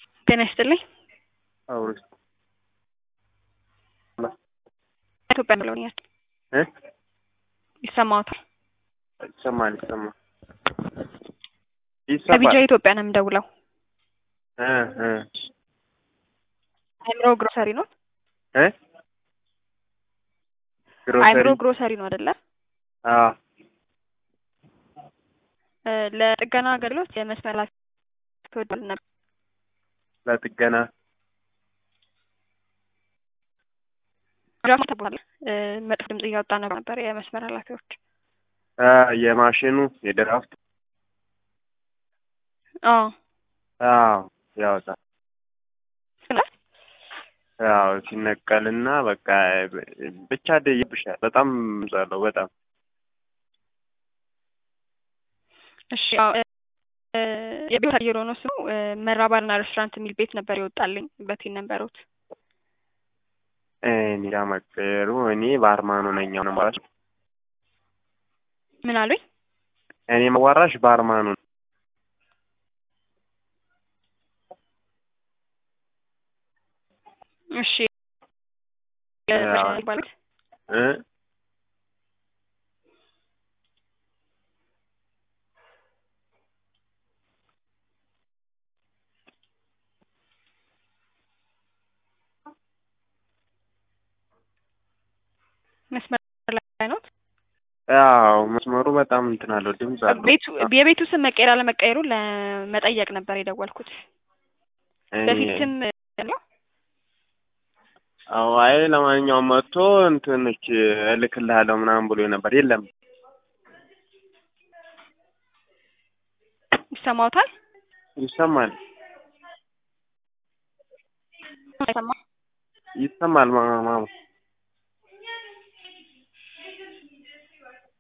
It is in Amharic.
ጤና ይስጥልኝ። አውሪ ኢትዮጵያ ብለውኛል። እ ይሰማዎታል? ይሰማል ይሰማል ከቢጃ ይሰማል ኢትዮጵያ ነው የምደውለው። እ እ አእምሮ ግሮሰሪ ነው? እ ግሮሰሪ አእምሮ ግሮሰሪ ነው አይደለ? አዎ እ ለጥገና አገልግሎት የመስመር ኃላፊ ትወዳል ነበር። ለጥገና ድራማ ተባለ እ መጥፎ ድምጽ እያወጣ ነበር የመስመር ኃላፊዎች። አ የማሽኑ የድራፍት አዎ አዎ ያወጣል። ስለ ያው ሲነቀልና በቃ ብቻ ደይብሻል። በጣም ዛለው በጣም እሺ አዎ እ የቤት አየር ሆኖ ስሙ እ መራባርና ሬስቶራንት የሚል ቤት ነበር ይወጣልኝ በቴን ነበሩት። እኔ ጋ መቀየሩ እኔ ባርማኑ ነኝ አሁን ማለት ነው። ምን አሉኝ? እኔ መዋራሽ ባርማኑ ነኝ። እሺ ያው ይባላል እ መስመር ላይ ነው። ያው መስመሩ በጣም እንትን አለው ድምፅ አለው። ቤቱ የቤቱ ስም መቀየር አለመቀየሩን ለመጠየቅ ነበር የደወልኩት። እኔ በፊትም ነው አዎ አይ ለማንኛውም መጥቶ እንትንች እልክልሃለሁ ምናምን ብሎ ነበር። የለም ይሰማዎታል? ይሰማል አይሰማ ይሰማል ማማ